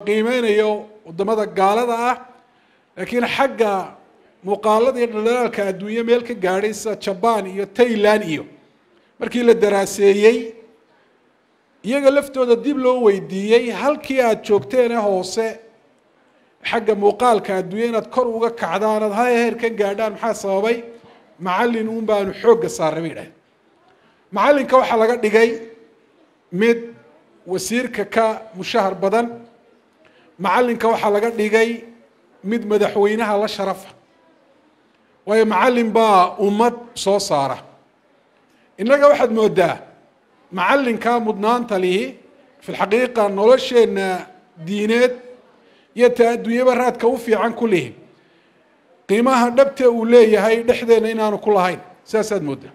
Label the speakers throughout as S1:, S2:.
S1: qiimeynayo wadamada gaalada ah laakiin xagga muuqaalada iyo dhaldhalaalka adduunye meel ka gaadhay sida jabaan iyo tailand iyo markii la daraaseeyey iyaga laftooda dib loo weydiiyey halkii aada joogteene hoose xagga muuqaalka adduunya inaad kor uga kacdaan aad ha heer ka gaadhaan maxaa sababay macallin uun baanu xoogga saarnay bay idhahdeen macallinka waxaa laga dhigay mid wasiirka ka mushahar badan macallinka waxaa laga dhigay mid madaxweynaha la sharafa waayo macallin baa ummad soo saara innaga waxaad moodaa macallinka mudnaanta lihi fi lxaqiiqa nolosheenna diineed iyo ta adduunyaba raadka u fiican ku lihi qiimaha dhabte uu leeyahay dhexdeena inaanu ku lahayn sidaasaad moodaa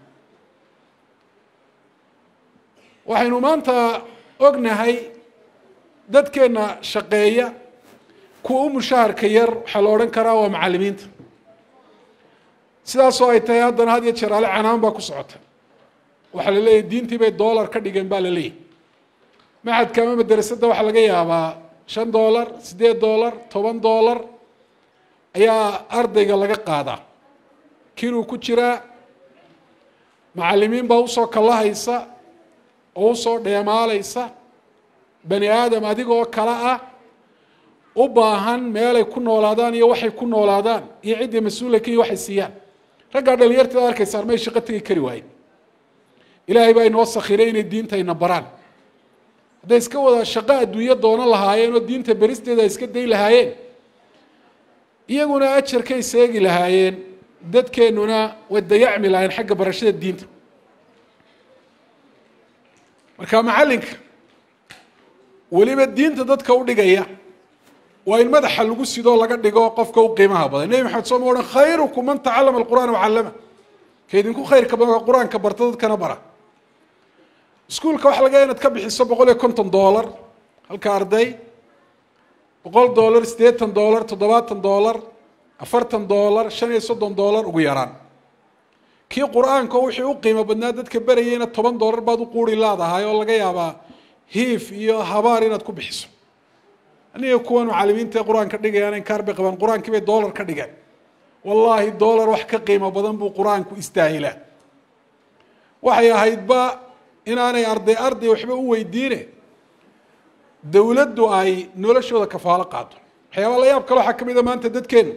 S1: waxaynu maanta ognahay dadkeenna shaqeeya kuwa u mushaharka yar waxaa la odhan karaa waa macallimiinta sidaasoo ay tahay haddana had iyo jeer ale canaan baa ku socota waxaa la leeyahy diintii bay dollar ka dhigeen baa la leeyahy maxadka ama madrasadda waxaa laga yaabaa shan dollar siddeed dollar toban dollar ayaa ardayga laga qaadaa kinuu ku jiraa macallimiin baa usoo kallahaysa oo usoo dheemaalaysa bani aadam adigoo kale ah u baahan meelay ku noolaadaan iyo waxay ku noolaadaan iyo ciddii mas-uulaka iyo waxay siiyaan raggaa dhalinyartada arkaysaan may shaqo tegi kari waayen ilaahay baa inoo sakhiray inay diintayna baraan hadday iska wada shaqo adduunyo doonan lahaayeen oo diinta beristeeda ay iska day lahaayeen iyaguna ajarkay seegi lahaayeen dadkeennuna way dayacmi lahayen xagga barashada diinta marka macallinka weliba diinta dadka u dhigaya waa in madaxa lagu sidoo laga dhigo qofka u qiimaha badan nebi maxamed soo ma odhan khayrukum man tacallama alqur'ana wacallama ka idinku khayrka badan waa qur-aanka barta dadkana bara iskuulka waxa laga inaad ka bixiso boqol iyo konton dollar halka arday boqol dollar siddeetan dollar toddobaatan dollar afartan dollar shan iyo soddon dollar ugu yaraan kii qur-aanka wixii u qiimo badnaa dadka berayeyna toban dollar baad u quuri laadahay oo laga yaabaa hiif iyo habaar inaad ku bixiso aniga kuwan macalimiinta ee qur-aanka dhigayaan inkaar bay qabaan qur-aankii bay dollar ka dhigeen wallaahi dollar wax ka qiimo badan buu qur-aanku istaahilaa waxay ahaydba inaanay arday arday waxba u weydiine dowladdu ay noloshooda kafaalo qaado waxyaaba la yaab kale waxaa ka mid a maanta dadkeenu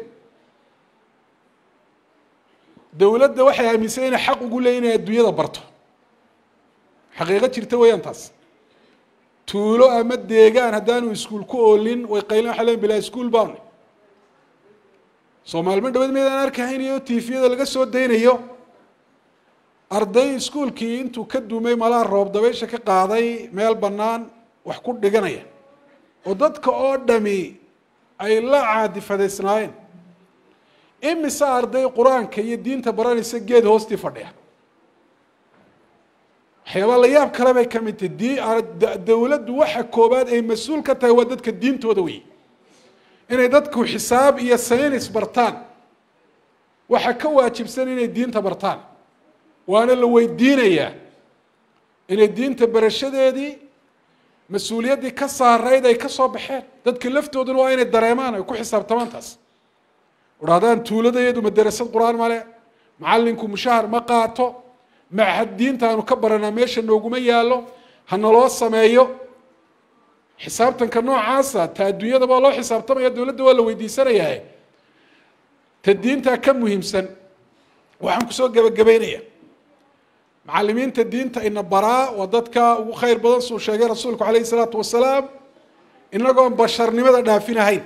S1: dowladda waxay aaminsan inay xaq ugu leeyihin inay adduunyada barto xaqiiqo jirta weeyaan taas tuulo ama deegaan haddaanu iskuul ku oolin way qaylin waxa leen bilaa iskuul baanu soomaalimo dhaweed meydaan arkahaynayo tifiyada laga soo daynayo arday iskuulkii intuu ka dumay malaa roob dabaysha ka qaaday meel bannaan wax ku dhiganaya oo dadka oo dhami ay la caadifadaysnaayeen imise arday qur-aanka iyo diinta baranaysa geed hoostii fadhiya waxyaabaa la yaab kale bay ka mid tahay di dowladdu waxa koobaad ay mas-uul ka tahay waa dadka diintooda wey inay dadku xisaab iyo saynis bartaan waxa ka waajibsan inay diinta bartaan waana la weydiinayaa inay diinta barashadeedii mas-uuliyaddii ka saarayd ay ka soo baxeen dadka laftooduna waa inay dareemaan ay ku xisaabtamaan taas udhahdaan tuuladayadu madarasad qur-aan male macallinku mushahar ma qaato machad diinta aanu ka baranaa meesha nooguma yaallo ha naloo sameeyo xisaabtanka noocaasa ta adduunyadaba loo xisaabtamaya dowladda waa la weydiisanayaa ta diintaa ka muhiimsan waxaan kusoo gebagabeynaya macalimiinta diinta ina baraa waa dadka ugu khayr badan suu sheegay rasuulku calayhi salaatu wasalaam inagoon basharnimada dhaafinahayn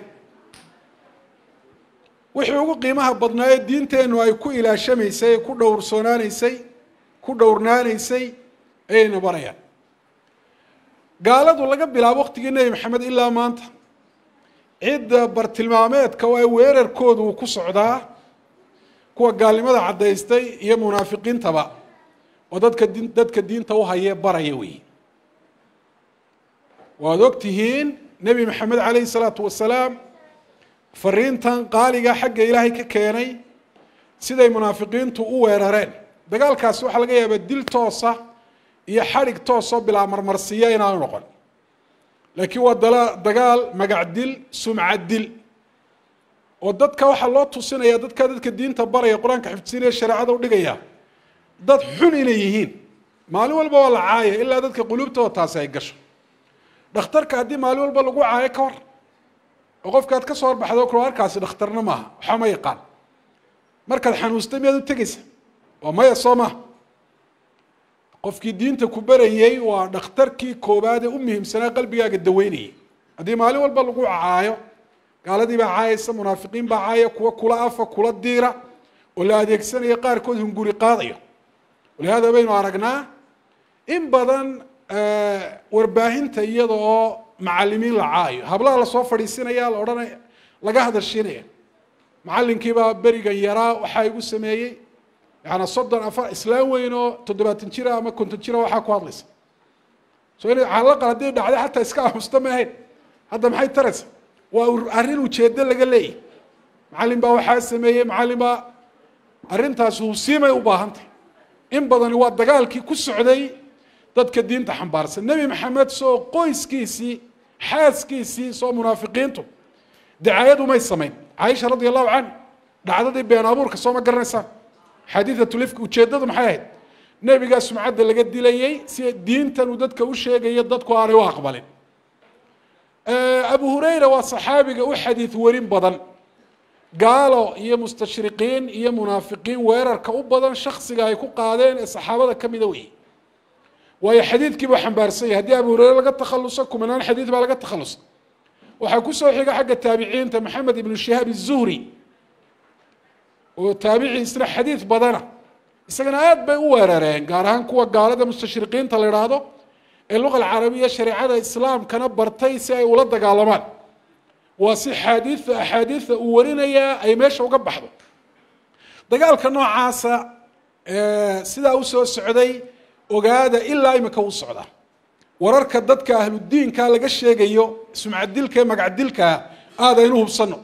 S1: wixii ugu qiimaha badnaayo diinteennu ay ku ilaashamaysay ku dhowrsoonaanaysay ku dhowrnaanaysay ayayna barayaan gaaladu laga bilaabo waqtigii nebi maxamed ilaa maanta cidda bartilmaameedka oo ay weerarkoodu uu ku socdaa kuwa gaalnimada caddaystay iyo munaafiqiintaba oo dadka di dadka diinta u haye baraya wey waad og tihiin nebi maxamed calayhi salaatu wasalaam fariintan qaaliga xagga ilaahay ka keenay siday munaafiqiintu u weerareen dagaalkaasi waxaa laga yaabaa dil toosa iyo xadhig toosoo bilaa marmarsiiya inaanu noqon laakiin waa dala dagaal magac dil sumcad dil oo dadka waxaa loo tusinaya dadka dadka diinta baraya qur-aanka xifdsiinaya shareecada u dhigaya dad xun inay yihiin maalin walba waa la caaya ilaa dadka quluubtooda taasi ay gasho dhakhtarka haddii maalin walba lagu caayo ka hor oo qofkaad ka soo horbaxdo kula arkaasi dhakhtarna maaha waxaa ma yaqaan markaad xanuustay miyaad u tegeysa waa maya soo maha qofkii diinta ku barayey waa dhakhtarkii koobaad ee u muhiimsanaa qalbigaaga daweynayay haddii maalin walba lagu caayo gaaladii baa caayaysa munaafiqiin baa caaya kuwa kula afa kula diira oo la adeegsanaya qaarkood hunguri qaadayo walihaada baynu aragnaa in badan warbaahinta iyada oo macalimiin la caayo hablaha lasoo fadhiisinaya la odhanaya laga hadashiinaya macalinkiibaa berigan yaraa waxaa igu sameeyey yaana soddon afar islaam weyn oo toddobaatan jira ama konton jira waxaa ku hadlaysa so ina calaqal haddii dhacday xataa iska aamusta ma ahayn hadda maxay taraysa waa arrin ujeedo laga leeyahy macallin baa waxaa sameeyey macallin baa arrintaas husiimay u baahantay in badani waa dagaalkii ku socday dadka diinta xambaarsan nebi maxamed soo qoyskiisii xaaskiisii soo munaafiqiintu dacaayad umay samayn caaisha radia allahu canhu dhacdadii been abuurka soo ma garanaysaan xadiidatulifka ujeeddadu maxay ahayd nebigaa sumcadda laga dilayey si diintan uu dadka u sheegayo dadku aanay u aqbalin abu hurayra waa saxaabiga u xadiid werin badan gaalo iyo mustashriqiin iyo munaafiqiin weerarka u badan shaksiga ay ku qaadeen ee saxaabada ka mida weeye waayo xadiidkii buu xambaarsan yahay haddii abu hureyre laga takhaluso kumanaan xadiid baa laga takhalusa waxaa kusoo xiga xagga taabiciinta maxamed ibnu shihaab izuhri oo taabici isna xadiid badana isagana aad bay u weerareen gaar ahaan kuwa gaalada mustashriqiinta la idhaahdo ee luqa alcarabiya shareecada islaamkana bartay si ay ula dagaalamaan waa si xaadiida axaadiida uu warinayaa ay meesha uga baxdo dagaalka noocaasa sidaa usoo socday ogaada ilaa imika u socda wararka dadka ahludiinka laga sheegayo sumcadilka ee magacdilkaa aada aynu hubsano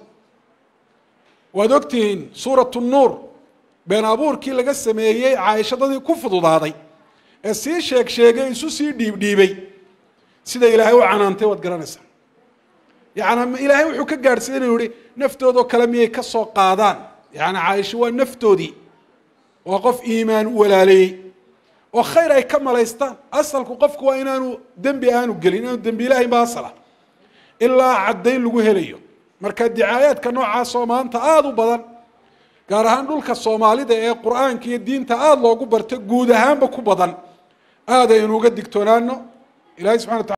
S1: waad ogtihiin suuratu nuur been abuurkii laga sameeyey caaishadadii ku fududaaday ee sii sheeg sheegay isu sii dhiibdhiibay sida ilaahay u canaantay waad garanaysaa yani ilaahay wuxuu ka gaadhsiiy inuu yihi naftoodoo kale miyay ka soo qaadaan yani caaisho waa naftoodii waa qof iimaan u walaaleeyey oo khayr ay ka malaystaan asalku qofku waa inaanu dembi aanu gelin inaanu dembi ilahayn ba asala ilaa caddayn lagu helayo marka dicaayaadka noocaasoo maanta aada u badan gaar ahaan dhulka soomaalida ee qur-aanka iyo diinta aada loogu barto guud ahaanba ku badan aad aynu uga digtoonaano ilahay subxana wataala